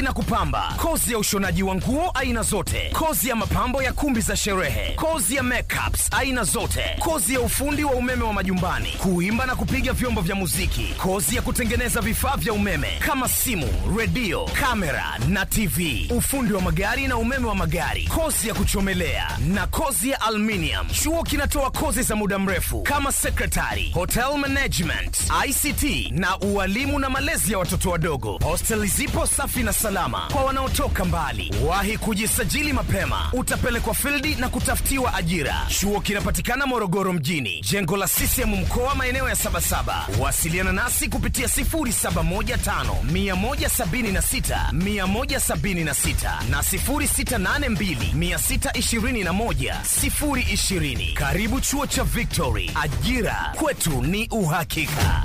na kupamba, kozi ya ushonaji wa nguo aina zote, kozi ya mapambo ya kumbi za sherehe, kozi ya makeups aina zote, kozi ya ufundi wa umeme wa majumbani, kuimba na kupiga vyombo vya muziki, kozi ya kutengeneza vifaa vya umeme kama simu, redio, kamera na TV, ufundi wa magari na umeme wa magari, kozi ya kuchomelea na kozi ya aluminium. Chuo kinatoa kozi za muda mrefu kama secretary, hotel management, ICT na ualimu na malezi ya watoto wadogo. Hosteli zipo safi na salama kwa wanaotoka mbali. Wahi kujisajili mapema, utapelekwa fildi na kutafutiwa ajira. Chuo kinapatikana Morogoro mjini, jengo la CCM mkoa, maeneo ya Sabasaba. Wasiliana nasi kupitia 0715 176 176 na 0682 621 020. Karibu chuo cha Victory, ajira kwetu ni uhakika.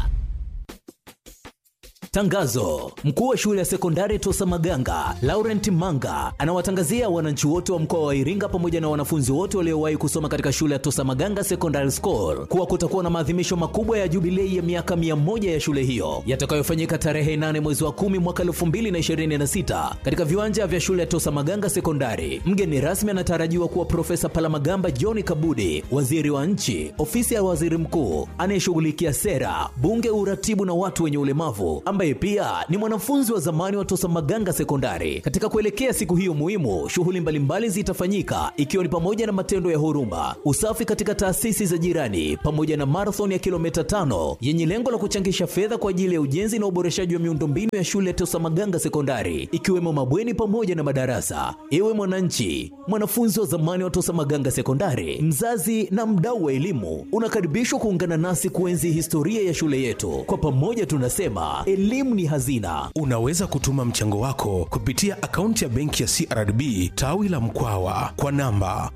Tangazo: mkuu wa shule ya sekondari Tosa Maganga Laurent Manga anawatangazia wananchi wote wa mkoa wa Iringa pamoja na wanafunzi wote waliowahi kusoma katika shule ya Tosa Maganga Secondary School kuwa kutakuwa na maadhimisho makubwa ya jubilei ya miaka mia moja ya shule hiyo yatakayofanyika tarehe 8 mwezi wa 10 mwaka 2026 katika viwanja vya shule ya Tosa Maganga Sekondari. Mgeni rasmi anatarajiwa kuwa Profesa Palamagamba John Kabudi, waziri wa nchi, ofisi ya waziri mkuu anayeshughulikia sera, bunge, uratibu na watu wenye ulemavu ambaye pia ni mwanafunzi wa zamani wa Tosa Maganga Sekondari. Katika kuelekea siku hiyo muhimu, shughuli mbalimbali zitafanyika ikiwa ni pamoja na matendo ya huruma, usafi katika taasisi za jirani, pamoja na marathon ya kilomita tano yenye lengo la kuchangisha fedha kwa ajili ya ujenzi na uboreshaji wa miundombinu ya shule ya Tosa Maganga Sekondari, ikiwemo mabweni pamoja na madarasa. Ewe mwananchi, mwanafunzi wa zamani wa Tosa Maganga Sekondari, mzazi na mdau wa elimu, unakaribishwa kuungana nasi kuenzi historia ya shule yetu. Kwa pamoja tunasema elimu ni hazina. Unaweza kutuma mchango wako kupitia akaunti ya benki ya CRDB tawi la Mkwawa kwa namba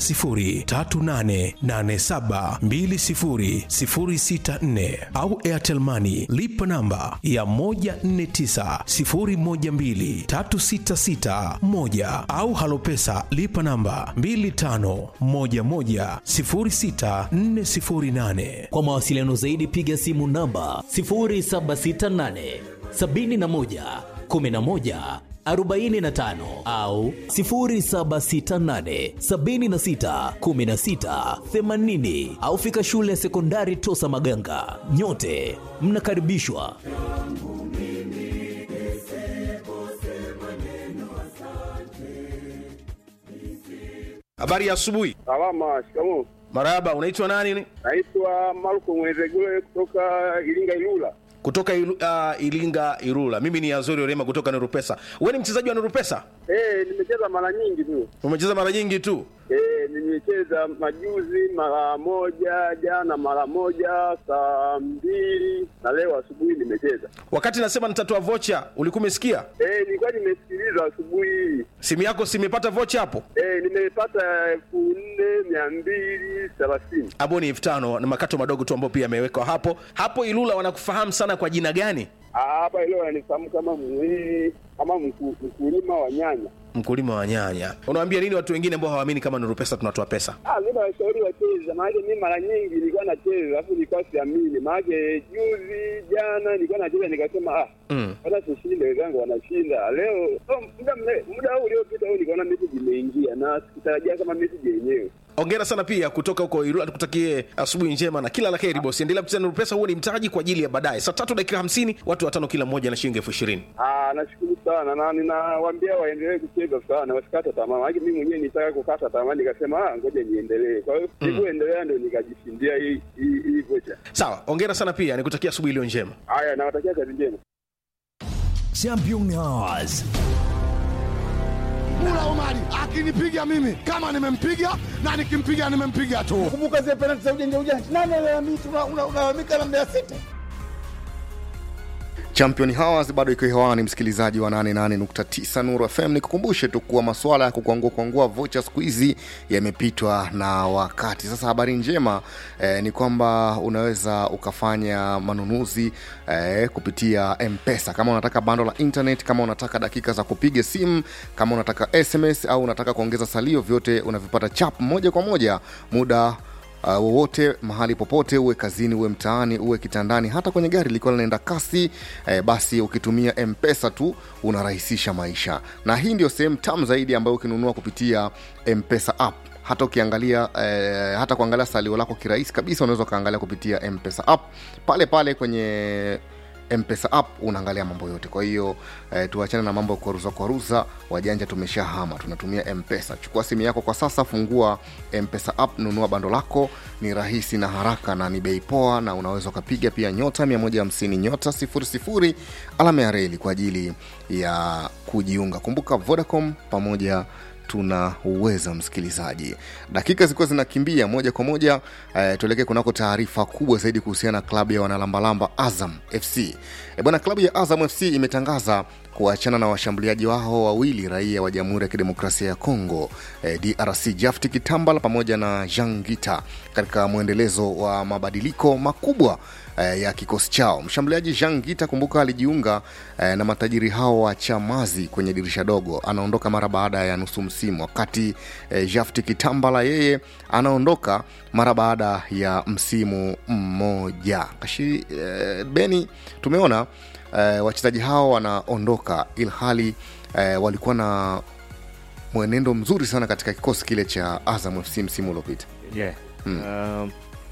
10388720064 au Airtel Money lipa namba ya 1490123661 au Halopesa lipa namba 25110648. Kwa mawasiliano zaidi piga simu namba 0768 71 11 45 au 0768 76 16 80 au fika shule ya sekondari Tosa Maganga. Nyote mnakaribishwa. Habari ya asubuhi. Salama, shikamoo. Marahaba, unaitwa nani? Naitwa Marko Mwezegule kutoka Iringa Ilula. Kutoka ilu, uh, Ilinga Irula. Mimi ni Azori Orema kutoka Nurupesa. Wewe ni mchezaji wa Nurupesa? Eh, nimecheza mara nyingi tu. Umecheza mara nyingi tu. Eh, nimecheza majuzi mara moja, jana mara moja, saa mbili na leo asubuhi nimecheza. Wakati nasema nitatoa vocha, ulikuwa umesikia? Eh, nilikuwa nimesikiliza asubuhi hii. Simu yako simepata vocha hapo? Eh, nimepata elfu nne mia mbili thelathini. Hapo ni elfu tano na makato madogo tu ambayo pia yamewekwa hapo. Hapo Ilula wanakufahamu sana kwa jina gani? Ah, Hapa leo ananifahamu kama mwili kama mku- mkulima wa nyanya. Mkulima wa nyanya. Unawaambia nini watu wengine ambao hawaamini kama Nurupesa tunatoa pesa? Ah, mimi nawashauri wacheze, maana mimi mara nyingi nilikuwa nacheza alafu nilikuwa siamini, maana juzi jana nilikuwa nacheza nikasema ah, Mm. hata sishinde, wenzangu wanashinda leo. Oh, muda mre- muda huu uliopita huu nikaona message imeingia na sikutarajia kama message yenyewe. Ongera sana pia kutoka huko Irula, tukutakie asubuhi njema na kila la heri bosi. Endelea kucheza Nurupesa, huo ni mtaji kwa ajili ya baadaye. Saa tatu dakika hamsini, watu watano kila mmoja na shilingi elfu ishirini. Ah, nashukuru sana na ninawaambia waendelee kucheza sana, wasikate tamaa. Maana mimi mwenyewe nitaka kukata tamaa, nikasema ah, ngoja niendelee. Kwa hiyo nilivyoendelea ndio nikajishindia hii hii hii vocha. Sawa, ongera sana pia, nikutakia asubuhi iliyo njema. Haya, nawatakia kazi njema. Champion Hours. Mula Omari akinipiga mimi kama nimempiga na nikimpiga nimempiga tu. Kumbuka zile penalti za ujanja ujanja, nani alalamika? Unalalamika na Mbeya City. Champion Hours bado iko hewani, msikilizaji wa 88.9 Nuru FM. Nikukumbushe tu kuwa masuala ya kukwangua kwangua vocha siku hizi yamepitwa na wakati. Sasa habari njema eh, ni kwamba unaweza ukafanya manunuzi eh, kupitia M-Pesa kama unataka bando la internet, kama unataka dakika za kupiga simu, kama unataka SMS au unataka kuongeza salio, vyote unavipata chap moja kwa moja muda uh, wowote mahali popote uwe kazini uwe mtaani uwe kitandani hata kwenye gari likiwa linaenda kasi eh, basi ukitumia mpesa tu unarahisisha maisha na hii ndio sehemu tamu zaidi ambayo ukinunua kupitia mpesa app hata ukiangalia eh, hata kuangalia salio lako kirahisi kabisa unaweza ukaangalia kupitia mpesa app pale pale kwenye mpesa app unaangalia mambo yote kwa hiyo eh, tuachane na mambo ya kuaruza kuaruza wajanja tumeshahama tunatumia mpesa chukua simu yako kwa sasa fungua mpesa app nunua bando lako ni rahisi na haraka na ni bei poa na unaweza ukapiga pia nyota 150 nyota 00 alama ya reli kwa ajili ya kujiunga kumbuka vodacom pamoja tuna uweza msikilizaji dakika zilikuwa zinakimbia moja kwa moja eh, tuelekee kunako taarifa kubwa zaidi kuhusiana na klabu ya wanalambalamba azam fc e bwana klabu ya azam fc imetangaza kuachana na washambuliaji wao wawili raia wa jamhuri ya kidemokrasia ya congo eh, drc jafti kitambala pamoja na jean gita katika mwendelezo wa mabadiliko makubwa eh, ya kikosi chao mshambuliaji jean gita kumbuka alijiunga eh, na matajiri hao wa chamazi kwenye dirisha dogo anaondoka mara baada ya nusu msimu wakati eh, jafti kitambala yeye anaondoka mara baada ya msimu mmoja Kashi, eh, beni tumeona eh, wachezaji hao wanaondoka ilhali eh, walikuwa na mwenendo mzuri sana katika kikosi kile cha azam fc msimu uliopita yeah. um,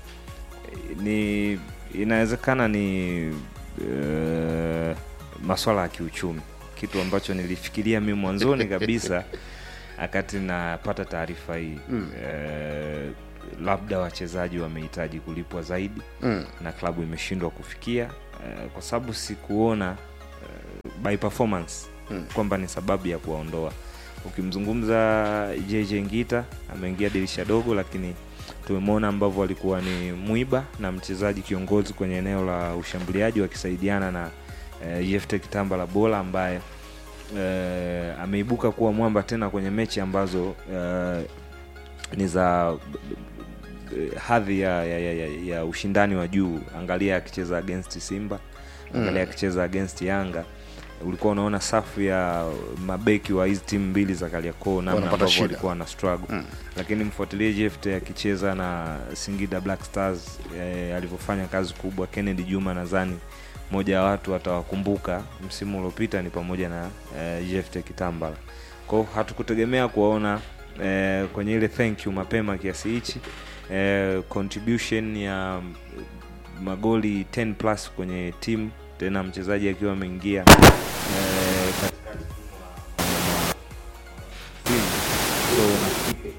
ni inawezekana ni uh, maswala ya kiuchumi kitu ambacho nilifikiria mi mwanzoni kabisa wakati napata taarifa hii mm. uh, labda wachezaji wamehitaji kulipwa zaidi mm. na klabu imeshindwa kufikia uh, kwa sababu sikuona uh, by performance Mm. kwamba ni sababu ya kuwaondoa ukimzungumza jj ngita ameingia dirisha dogo lakini tumemwona ambavyo alikuwa ni mwiba na mchezaji kiongozi kwenye eneo la ushambuliaji wakisaidiana na uh, jefte kitamba la bola ambaye uh, ameibuka kuwa mwamba tena kwenye mechi ambazo uh, ni za eh, hadhi ya, ya, ya, ya, ya ushindani wa juu angalia akicheza against simba angalia akicheza against yanga ulikuwa unaona safu ya mabeki wa hizi timu mbili za kaliakoo namna Wanapata ambavyo shida. walikuwa na struggle mm. lakini mfuatilie jeft akicheza na singida black stars eh, alivyofanya kazi kubwa kennedy juma nadhani moja ya watu atawakumbuka msimu uliopita ni pamoja na eh, jeft kitambala kwao hatukutegemea kuwaona eh, kwenye ile thank you mapema kiasi hichi eh, contribution ya mm, magoli 10 plus kwenye timu tena mchezaji akiwa ameingia eh, katika timu. so nafikiri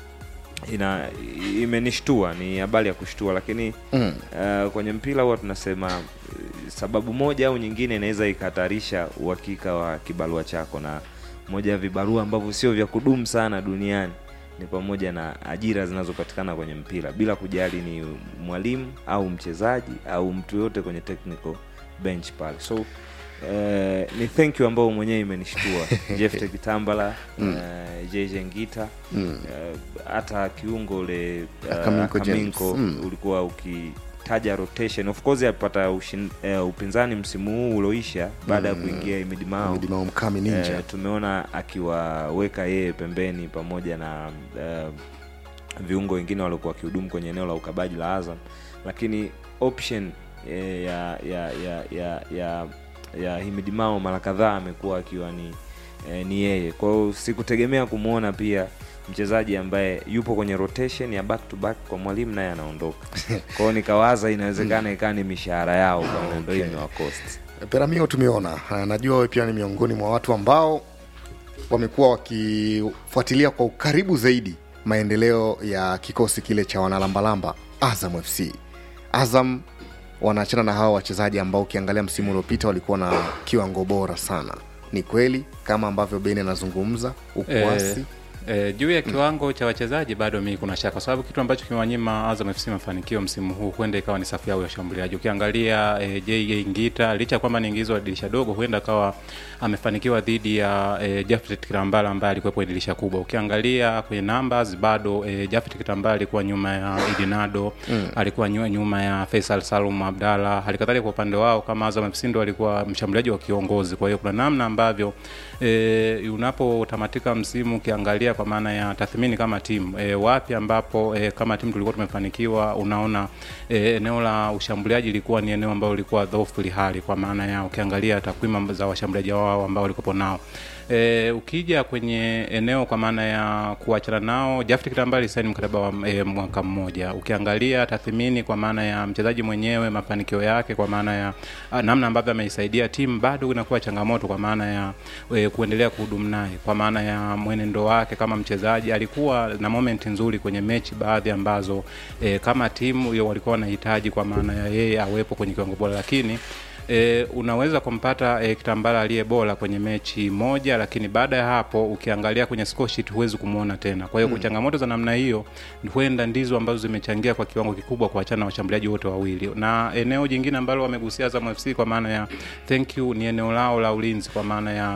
ina imenishtua ni habari ya kushtua lakini Mm. uh, kwenye mpira huwa tunasema eh, sababu moja au nyingine inaweza ikahatarisha uhakika wa kibarua chako na moja ya vibarua ambavyo sio vya kudumu sana duniani ni pamoja na ajira zinazopatikana kwenye mpira bila kujali ni mwalimu au mchezaji au mtu yoyote kwenye technical bench pale so eh, ni thank you ambao mwenyewe imenishtua jefte kitambala mm. uh, jj ngita Mm. Eh, hata kiungo ule uh, Akaminko James. Akaminko Mm. ulikuwa ukitaja rotation of course alipata ushin, uh, upinzani msimu huu ulioisha baada ya Mm. kuingia imidimao Midimao mkami ninja Eh, tumeona akiwaweka yeye pembeni pamoja na eh, viungo wengine waliokuwa wakihudumu kwenye eneo la ukabaji la Azam, lakini option eh, ya ya ya ya ya, ya Himidimao mara kadhaa amekuwa akiwa ni eh, ni yeye. Kwa hiyo sikutegemea kumwona pia mchezaji ambaye yupo kwenye rotation ya back to back kwa mwalimu naye anaondoka. Kwa hiyo nikawaza inawezekana ikawa ni mishahara yao bwana, ndio Okay. imewakosti. peramio tumeona Ah, najua wewe pia ni miongoni mwa watu ambao wamekuwa wakifuatilia kwa ukaribu zaidi maendeleo ya kikosi kile cha wanalambalamba azam fc azam wanaachana na hawa wachezaji ambao ukiangalia msimu uliopita walikuwa na kiwango bora sana ni kweli kama ambavyo beni anazungumza ukwasi E, juu ya kiwango cha wachezaji bado mi kuna shaka, kwa sababu kitu ambacho kimewanyima Azam FC mafanikio msimu huu huenda ikawa ni safu yao ya ushambuliaji. Ukiangalia e, JJ Ngita licha ya kwamba ni ingizo wa dirisha dogo, huenda akawa amefanikiwa dhidi ya e, Jafet Kitambala ambaye alikuwepo kwenye dirisha kubwa. Ukiangalia kwenye numbers bado e, Jafet Kitambala alikuwa nyuma ya Idinado mm. alikuwa nyu- nyuma ya Faisal Salum Abdalla. Halikadhalika kwa upande wao kama Azam FC ndo alikuwa mshambuliaji wa kiongozi. Kwa hiyo kuna namna ambavyo e, unapotamatika msimu ukiangalia ukiangalia kwa maana ya tathmini kama timu e, wapi ambapo e, kama timu tulikuwa tumefanikiwa unaona e, eneo la ushambuliaji ilikuwa ni eneo ambalo lilikuwa dhaifu hali kwa maana ya ukiangalia takwimu za washambuliaji wao ambao walikuwa nao E, ukija kwenye eneo kwa maana ya kuachana nao Jafet Kitambala alisaini mkataba wa e, mwaka mmoja. Ukiangalia tathmini kwa maana ya mchezaji mwenyewe mafanikio yake kwa maana ya a, namna ambavyo ameisaidia timu bado inakuwa changamoto kwa maana ya e, kuendelea kuhudumu naye kwa maana ya mwenendo wake kama mchezaji. Alikuwa na moment nzuri kwenye mechi baadhi ambazo e, kama timu hiyo walikuwa wanahitaji kwa maana ya yeye awepo kwenye kiwango bora, lakini e, unaweza kumpata e, Kitambala aliye bora kwenye mechi moja, lakini baada ya hapo ukiangalia kwenye score sheet huwezi kumwona tena. Kwa hiyo Mm. mm. changamoto za namna hiyo huenda ndizo ambazo zimechangia kwa kiwango kikubwa kuachana na washambuliaji wote wawili, na eneo jingine ambalo wamegusia Azam FC kwa maana ya thank you ni eneo lao la ulinzi kwa maana ya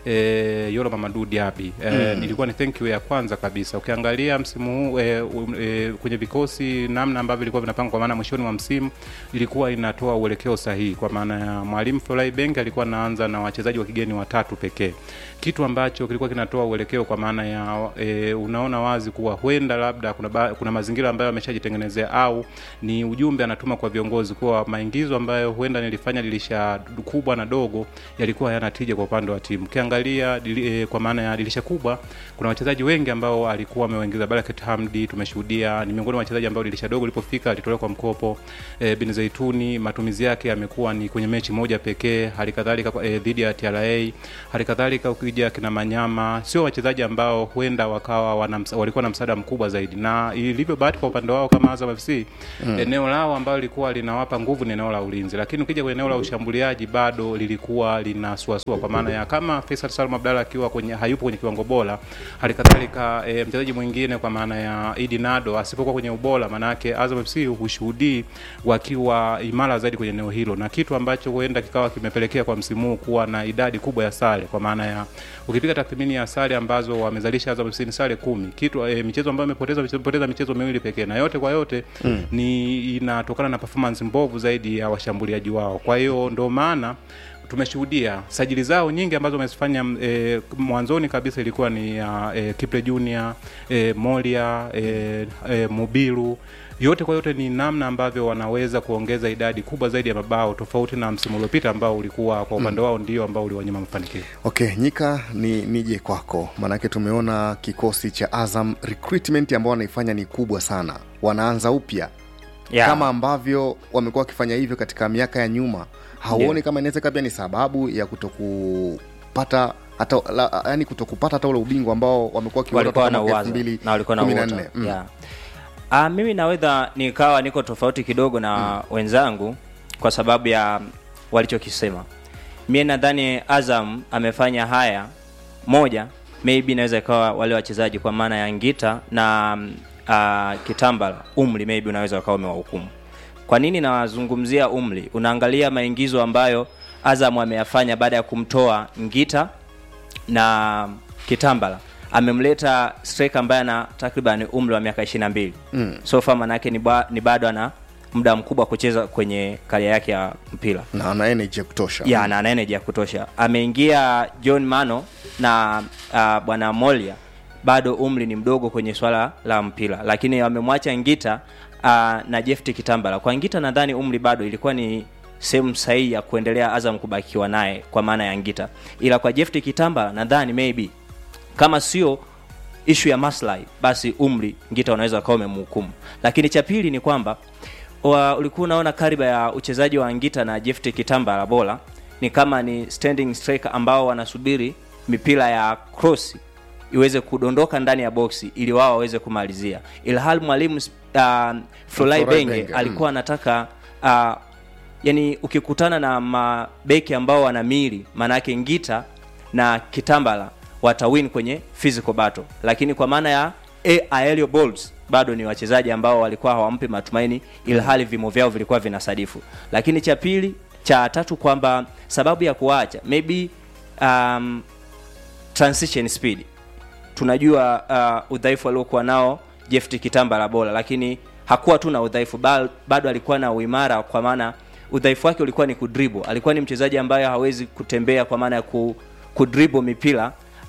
e, Yoro Mamadou Diaby e, Mm. nilikuwa ni thank you ya kwanza kabisa. Ukiangalia msimu huu e, um, e, kwenye vikosi namna ambavyo ilikuwa vinapangwa kwa maana mwishoni mwa msimu ilikuwa inatoa uelekeo sahihi kwa maana ya mwalimu Florent Ibenge alikuwa anaanza na wachezaji wa kigeni watatu pekee, kitu ambacho kilikuwa kinatoa uelekeo kwa maana ya e, unaona wazi kuwa huenda labda kuna, ba, kuna mazingira ambayo ameshajitengenezea au ni ujumbe anatuma kwa viongozi kuwa maingizo ambayo huenda nilifanya dirisha kubwa na dogo yalikuwa hayana tija kwa upande wa timu. Ukiangalia dili, e, kwa maana ya dirisha kubwa kuna wachezaji wengi ambao alikuwa amewaingiza. Barakat Hamdi tumeshuhudia ni miongoni mwa wachezaji ambao dirisha dogo lilipofika alitolewa kwa mkopo. E, Bin Zaituni matumizi yake yamekuwa ni kwenye mechi moja pekee, hali kadhalika e, dhidi ya TRA, hali kadhalika ukija kina Manyama, sio wachezaji ambao huenda wakawa wana, msa- walikuwa na msaada mkubwa zaidi, na ilivyo bahati kwa upande wao kama Azam FC Mm. eneo lao ambalo lilikuwa linawapa nguvu ni eneo la ulinzi, lakini ukija kwenye eneo la ushambuliaji bado lilikuwa linasuasua, kwa maana ya kama Faisal Salum Abdalla akiwa kwenye hayupo kwenye kiwango bora, hali kadhalika e, mchezaji mwingine kwa maana ya Idi Nado asipokuwa kwenye ubora, maana yake Azam FC hushuhudii wakiwa imara zaidi kwenye eneo hilo, na kitu ambacho huenda kikawa kimepelekea kwa msimu huu kuwa na idadi kubwa ya sare, kwa maana ya ukipiga tathmini ya sare ambazo wamezalisha Azam FC ni sare kumi, kitu e, michezo ambayo imepoteza imepoteza michezo miwili pekee, na yote kwa yote Mm. ni inatokana na performance mbovu zaidi ya washambuliaji wao. Kwa hiyo ndo maana tumeshuhudia sajili zao nyingi ambazo wamezifanya e, mwanzoni kabisa ilikuwa ni ya e, Kiple Junior e, Molia e, e, Mubiru yote kwa yote ni namna ambavyo wanaweza kuongeza idadi kubwa zaidi ya mabao tofauti na msimu uliopita ambao ulikuwa kwa upande wao ndio ambao uliwanyima mafanikio. Okay, Nyika, ni nije kwako, maanake tumeona kikosi cha Azam recruitment ambao wanaifanya ni kubwa sana, wanaanza upya Yeah. kama ambavyo wamekuwa wakifanya hivyo katika miaka ya nyuma. Hauoni Ndio. kama inaweza pia ni sababu ya kutokupata hata la, yani kutokupata hata ule ubingwa ambao wamekuwa wakiuona walikuwa toka na mwaka uwazo na walikuwa na 2014. uoto Mm. yeah. Ah, mimi naweza nikawa niko tofauti kidogo na wenzangu kwa sababu ya walichokisema. Mie nadhani Azam amefanya haya moja, maybe inaweza ikawa wale wachezaji kwa maana ya Ngita na uh, Kitambala, umri maybe unaweza ukawa umewahukumu. Kwa nini nawazungumzia umri? Unaangalia maingizo ambayo Azam ameyafanya baada ya kumtoa Ngita na Kitambala amemleta striker ambaye ana takriban umri wa miaka 22 Mm. so far manake ni, ba, ni bado ana muda mkubwa kucheza kwenye karia yake ya mpira na ana energy ya kutosha ya na ana energy ya kutosha ameingia john mano na uh, bwana molia bado umri ni mdogo kwenye swala la mpira lakini wamemwacha ngita uh, na jefti kitambala kwa ngita nadhani umri bado ilikuwa ni sehemu sahihi ya kuendelea azam kubakiwa naye kwa maana ya ngita ila kwa jefti kitambala nadhani maybe kama sio ishu ya maslahi basi umri ngita unaweza ukawa umemhukumu lakini cha pili ni kwamba wa, ulikuwa unaona kariba ya uchezaji wa ngita na jefti kitambala bora ni kama ni standing striker ambao wanasubiri mipira ya cross iweze kudondoka ndani ya boksi ili wao waweze kumalizia ilhali mwalimu uh, Flolai Florent Benge Benge, mm. alikuwa anataka uh, yani ukikutana na mabeki ambao wana mili maanake ngita na kitambala watawin kwenye physical battle lakini kwa maana ya A- aerial balls bado ni wachezaji ambao walikuwa hawampi matumaini ilhali vimo vyao vilikuwa vinasadifu lakini cha pili cha tatu kwamba sababu ya kuacha maybe um, transition speed tunajua uh, udhaifu aliokuwa nao jeft kitambala bora lakini hakuwa tu na udhaifu ba- bado alikuwa na uimara kwa maana udhaifu wake ulikuwa ni kudribo alikuwa ni mchezaji ambaye hawezi kutembea kwa maana ya ku, kudribo mipira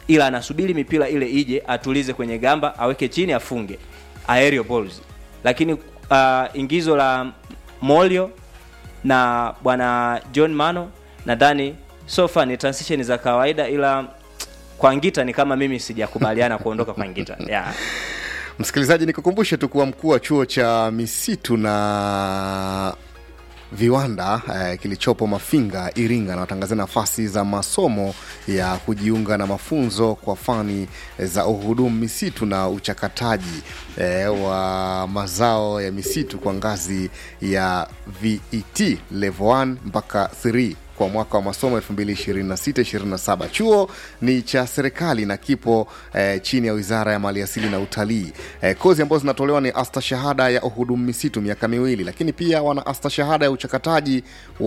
ila anasubiri mipira ile ije atulize kwenye gamba aweke chini afunge aerial balls lakini uh, ingizo la molio na bwana john mano nadhani sofa ni transition za kawaida ila kwa ngita ni kama mimi sijakubaliana kuondoka kwa ngita yeah. msikilizaji nikukumbushe tu kuwa mkuu wa chuo cha misitu na viwanda eh, kilichopo mafinga iringa anawatangazia nafasi za masomo ya kujiunga na mafunzo kwa fani za uhudumu misitu na uchakataji eh, wa mazao ya misitu kwa ngazi ya vet level 1 mpaka 3 kwa mwaka wa masomo 2026-27 chuo ni cha serikali na kipo eh, chini ya wizara ya maliasili na utalii eh, kozi ambazo zinatolewa ni astashahada ya uhudumu misitu miaka miwili lakini pia wana astashahada ya uchakataji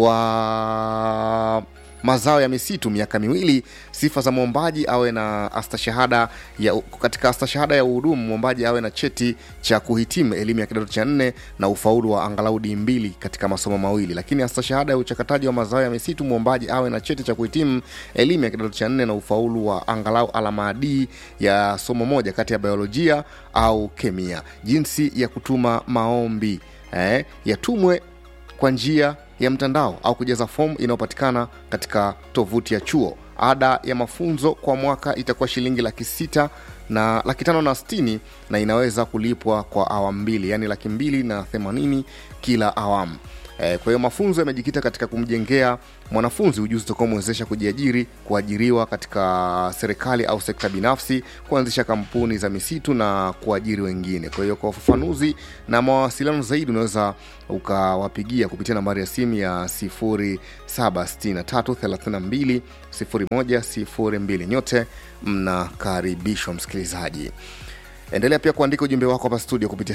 wa mazao ya misitu miaka miwili sifa za mwombaji awe na astashahada ya katika astashahada ya uhudumu mwombaji awe na cheti cha kuhitimu elimu ya kidato cha nne na ufaulu wa angalau d mbili katika masomo mawili lakini astashahada ya uchakataji wa mazao ya misitu mwombaji awe na cheti cha kuhitimu elimu ya kidato cha nne na ufaulu wa angalau alama d ya somo moja kati ya biolojia au kemia jinsi ya kutuma maombi eh, yatumwe kwa njia ya mtandao au kujaza fomu inayopatikana katika tovuti ya chuo ada ya mafunzo kwa mwaka itakuwa shilingi laki sita na laki tano na stini na inaweza kulipwa kwa awamu mbili yaani laki mbili na themanini kila awamu Eh, kwa hiyo mafunzo yamejikita katika kumjengea mwanafunzi ujuzi utakaomwezesha kujiajiri kuajiriwa katika serikali au sekta binafsi kuanzisha kampuni za misitu na kuajiri wengine kwa hiyo kwa ufafanuzi na mawasiliano zaidi unaweza ukawapigia kupitia nambari ya simu ya 0763320102 nyote mnakaribishwa msikilizaji endelea pia kuandika ujumbe wako hapa studio kupitia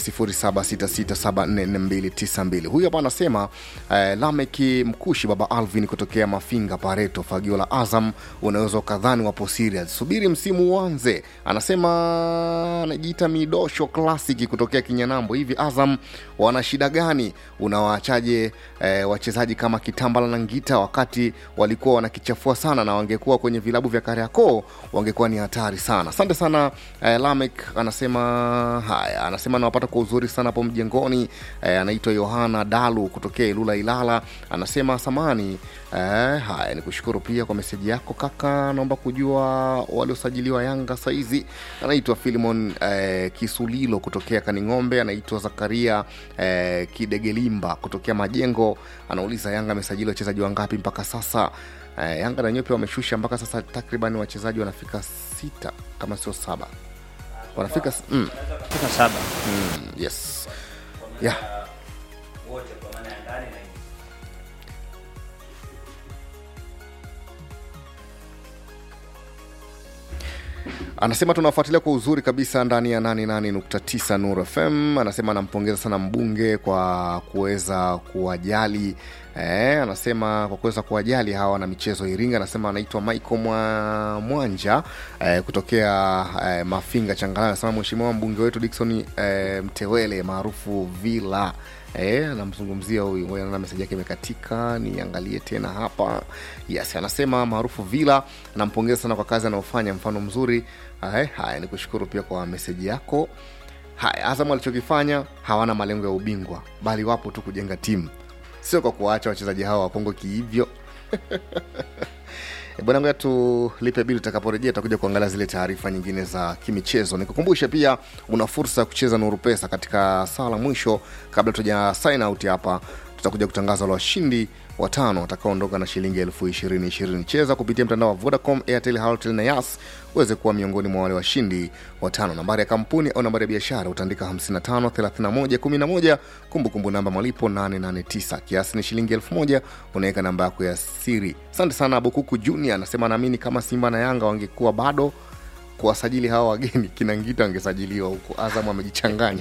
0766744292 huyu hapa anasema eh, lameki mkushi baba alvin kutokea mafinga pareto fagio la azam unaweza ukadhani wapo serious subiri msimu uanze anasema anajiita midosho klasiki kutokea kinyanambo hivi azam wana shida gani unawaachaje eh, wachezaji kama kitambala na ngita wakati walikuwa wanakichafua sana na wangekuwa kwenye vilabu vya kariakoo wangekuwa ni hatari sana asante sana eh, lamek anasema haya anasema anawapata kwa uzuri sana hapo mjengoni eh, anaitwa yohana dalu kutokea ilula ilala anasema samani eh, haya ni kushukuru pia kwa meseji yako kaka naomba kujua waliosajiliwa yanga saizi anaitwa filimon eh, kisulilo kutokea kaning'ombe anaitwa zakaria eh, kidegelimba kutokea majengo anauliza yanga amesajili wachezaji wangapi mpaka sasa eh, yanga na wenyewe pia wameshusha mpaka sasa takriban wachezaji wanafika sita kama sio saba wanafika s- mm, Fika saba mm, yes yeah. anasema tunafuatilia kwa uzuri kabisa ndani ya 88.9 Nur FM. Anasema anampongeza sana mbunge kwa kuweza kuwajali eh, anasema kwa kuweza kuwajali hawa na michezo Iringa. Anasema anaitwa Michael Mwa, Mwanja eh, kutokea eh, Mafinga Changalawe. Anasema mheshimiwa mbunge wetu Dickson eh, Mtewele maarufu Villa Eh, anamzungumzia huyu ngoja naona meseji yake imekatika niangalie tena hapa yes anasema maarufu vila nampongeza sana kwa kazi anayofanya mfano mzuri haya haya ni kushukuru pia kwa meseji yako haya azam alichokifanya hawana malengo ya ubingwa bali wapo tu kujenga timu sio kwa kuwaacha wachezaji hao wapongo kiivyo E, bwana ngoja tulipe bili tutakaporejea tutakuja kuangalia zile taarifa nyingine za kimichezo nikukumbushe pia una fursa ya kucheza nuru pesa katika saa la mwisho kabla tuja sign out hapa tutakuja kutangaza wale washindi watano watakaoondoka na shilingi elfu ishirini ishirini cheza kupitia mtandao wa vodacom airtel halotel na yas uweze kuwa miongoni mwa wale washindi watano nambari ya kampuni au nambari ya biashara utaandika 55 31 11 kumbukumbu namba malipo 889 kiasi ni shilingi elfu moja unaweka namba yako ya siri asante sana bukuku junior anasema naamini kama simba na yanga wangekuwa bado kuwasajili hawa wageni kinangita angesajiliwa huko azam amejichanganya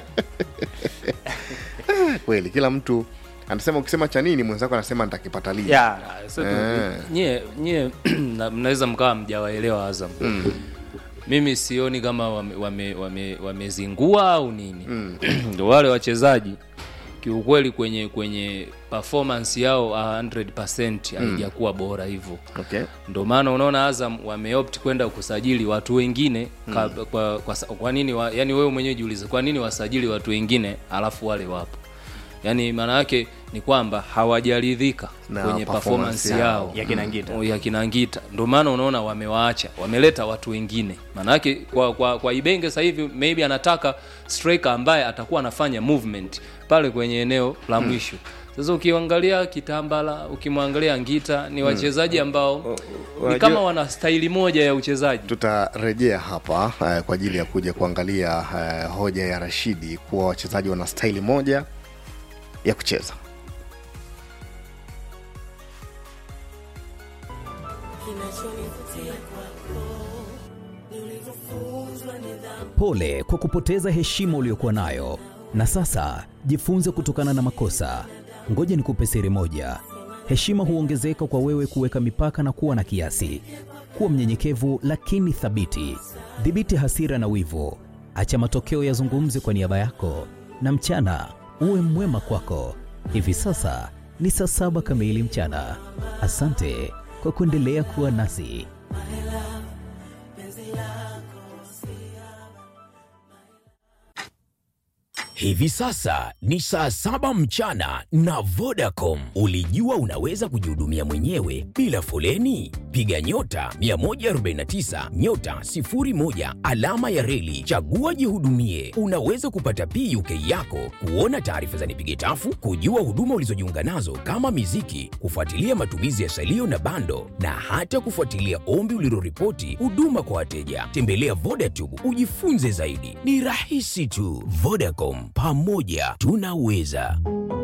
kweli kila mtu anasema ukisema cha nini mwenzako anasema nitakipata lini yeah. Sasa tu- Eh. nyie nyie na- mnaweza mkawa mjawaelewa Azam mimi sioni kama wamezingua wame, wame wamezingua au nini Ndio wale wachezaji kiukweli kwenye kwenye performance yao 100% haijakuwa bora hivyo okay. ndio maana unaona Azam wameopt kwenda kusajili watu wengine ka, kwa, kwa, sa- kwa nini wa, yani wewe mwenyewe jiulize kwa nini wasajili watu wengine alafu wale wapo yani maana yake ni kwamba hawajaridhika Na kwenye performance performance yao. yao Ya kina Ngita. ya kina Ngita ndio maana unaona wamewaacha wameleta watu wengine maana yake kwa, kwa, kwa Ibenge sasa hivi maybe anataka striker ambaye atakuwa anafanya movement pale kwenye eneo la mwisho sasa ukiangalia Kitambala ukimwangalia Ngita ni wachezaji ambao ni Wajua- kama wana staili moja ya uchezaji tutarejea hapa eh, kwa ajili ya kuja kuangalia eh, hoja ya rashidi kuwa wachezaji wana staili moja ya kucheza Pole kwa kupoteza heshima uliyokuwa nayo, na sasa jifunze kutokana na makosa. Ngoja nikupe siri moja: heshima huongezeka kwa wewe kuweka mipaka na kuwa na kiasi. Kuwa mnyenyekevu lakini thabiti. Dhibiti hasira na wivu, acha matokeo yazungumze kwa niaba yako, na mchana uwe mwema kwako. Hivi sasa ni saa saba kamili mchana. Asante kwa kuendelea kuwa nasi. Hivi sasa ni saa saba mchana na Vodacom. Ulijua unaweza kujihudumia mwenyewe bila foleni? Piga nyota 149 nyota 01 alama ya reli, chagua jihudumie. Unaweza kupata PUK yako, kuona taarifa za nipige tafu, kujua huduma ulizojiunga nazo kama miziki, kufuatilia matumizi ya salio na bando, na hata kufuatilia ombi uliloripoti huduma kwa wateja. Tembelea Vodacom ujifunze zaidi, ni rahisi tu. Vodacom, pamoja tunaweza.